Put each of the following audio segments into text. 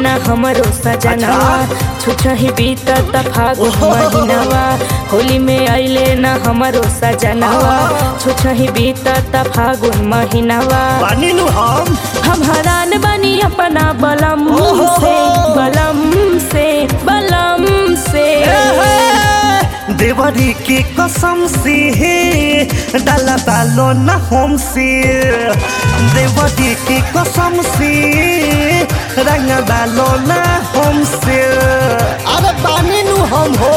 ना हमरो सजनवा छुछही बीतत फागुन ओहो। महीनवा होली में अइले ना हमरो सजनवा छुछही बीतत फागुन महीनवा बानी नु हम हम हैरान बनी अपना बलम ओहो। से बलम से बलम से देवरी के कसम से डाला डालो न हम से देवरी के कसम से रंग डालो न हम से अरे बानी नु हम हो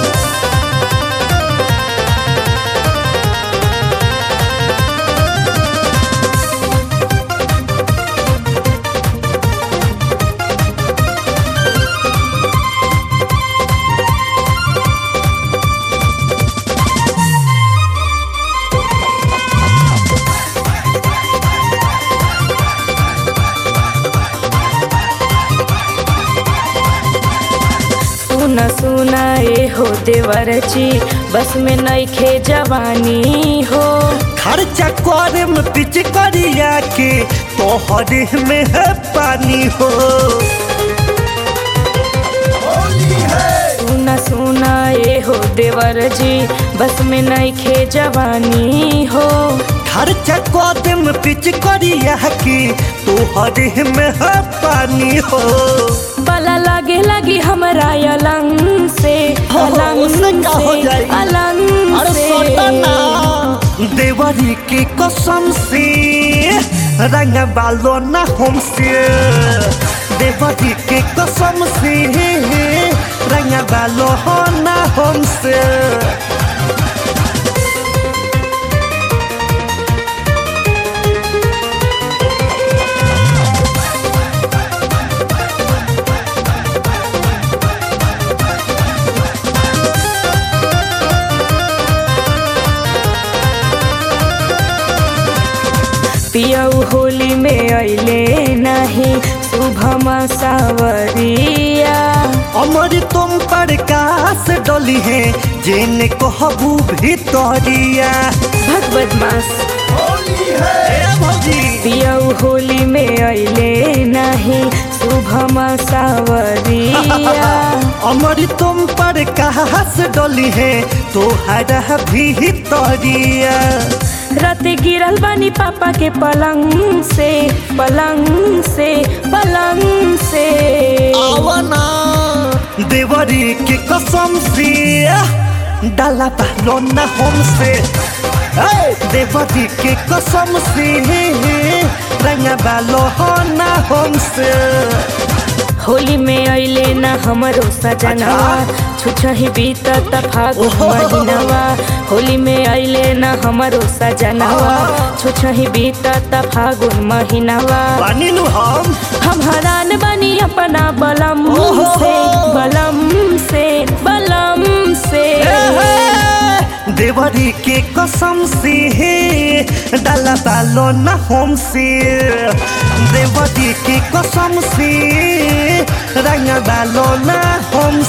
सुना सुना ए हो देवर जी बस में नइखे जवानी हो खर्चा करे में पिच करिया के तोहरे में है पानी हो सुना सुना ए हो देवर जी बस में नइखे जवानी हो खर्चा करे में पिच करिया के तोहरे में है पानी हो बला लागे लगी हमरा अलंग से हो, अलंग उससे का हो से जाएगी? अलंग अरे से सोटा ना देवरी के कसम से रंग बालो ना हमसे देवरी के कसम से रंग बालो हो ना हमसे पियऊ होली में अइले नहीं शुभम सावरिया अमर तुम पर कास डली है जेने कहबू भितरिया भगवत मास ए भौजी पियऊ होली में अइले नहीं शुभम सावरिया अमर तुम पर कास डली है तोहरा भितरिया रात गिरल बानी पापा के पलंग से पलंग से पलंग से आवना देवरी के कसम से डाला पहलो न हमसे ए, देवरी के कसम से रंग बालो हो न हमसे होली में अइले ना हमरो सजनवा छुछही बीतत फागुन ओहो। महीनवा होली में अइले ना हमरो सजनवा छुछही बीतत फागुन महीनवा बानी नु हम हम हैरान बनी अपना बलम ओहो। से बलम से बलम से देवरी के कसम से डाला डालो न हमसे देवरी के कसम से रंग डालो न हम